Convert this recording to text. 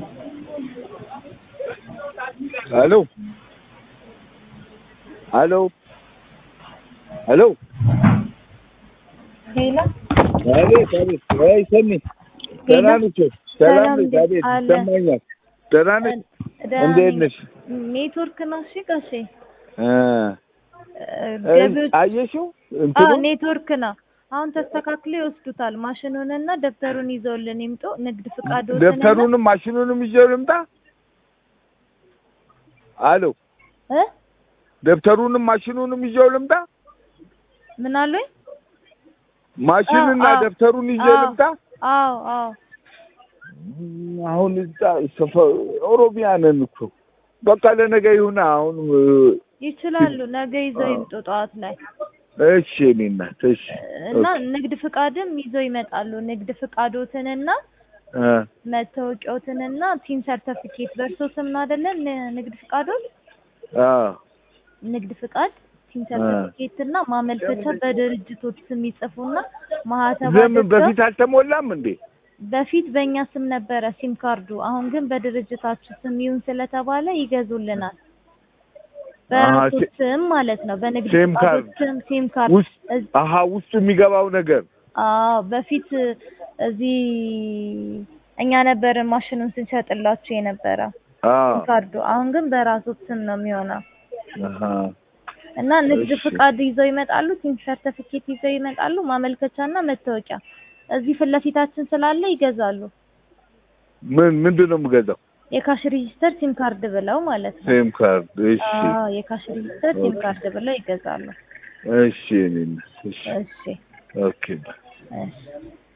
ሄሎ ሄሎ ሄሎ ሄሎ አቤት አቤት ወይ ሰኒ ደህና ነሽ ሰላም ነሽ አቤት አለ። ይሰማኛል ደህና ነሽ ደህና እንዴት ነኝ። ነሽ ኔትወርክ ነው። እሺ ጋሼ እ እ ገቢዎች አየሽው አዎ እንትኑ ኔትወርክ ነው። አሁን ተስተካክሎ ይወስዱታል። ማሽኑንና ደብተሩን ይዘውልን ይምጡ። ንግድ ፍቃዶትንና ደብተሩንም ማሽኑንም ይዤው ልምጣ አሎ እ ደብተሩንም ማሽኑንም ይዤው ልምጣ ምን አሉኝ? ማሽንና አዎ፣ አዎ። ደብተሩን ይዤ አዎ። ልምጣ አዎ አዎ አሁን እዛ ሰፈር ኦሮሚያ ነን እኮ በቃ ለነገ ይሁን አሁን እ፣ ይችላሉ። ነገ ይዘው ይምጡ ጠዋት ላይ እሺ እኔ እናት እሺ እና ንግድ ፍቃድም ይዘው ይመጣሉ። ንግድ ፍቃዶትንና እ፣ መታወቂያዎትንና ቲን ሰርተፊኬት በእርሶ ስም ነው አይደለ? ን- ንግድ ፍቃዶት አዎ ንግድ ፍቃድ ቲን ሰርተፊኬት እና ማመልከቻ በድርጅቶች ስም ይጽፉና ማህተብ ዘምን አድርገው በፊት አልተሞላም እንዴ በፊት በእኛ ስም ነበረ ሲም ካርዱ። አሁን ግን በድርጅታችሁ ስም ይሁን ስለተባለ ይገዙልናል። በራሱ ሲ- ስም ማለት ነው። በንግድ ሲም ፍቃዶት ካርድ ስም ሲም ካርድ ውስጥ እዝ- አሀ ውስጡ የሚገባው ነገር አዎ በፊት እዚህ እኛ ነበርን ማሽኑን ስንሸጥላችሁ የነበረ አዎ ሲም ካርዱ። አሁን ግን በራሱ ስም ነው የሚሆነው አሀ እና ንግድ እሺ። ፍቃድ ይዘው ይመጣሉ፣ ቲም ሰርተፊኬት ይዘው ይመጣሉ፣ ማመልከቻና መታወቂያ እዚህ ፊት ለፊታችን ስላለ ይገዛሉ። ምን ምንድን ነው የምገዛው የካሽ ሬጂስተር ሲም ካርድ ብለው ማለት ነው። ሴም ካርድ እሺ አዎ የካሽ ሬጂስተር ሲም ካርድ ብለው ይገዛሉ። እሺ እኔ እናት እሺ እሺ ኦኬ እሺ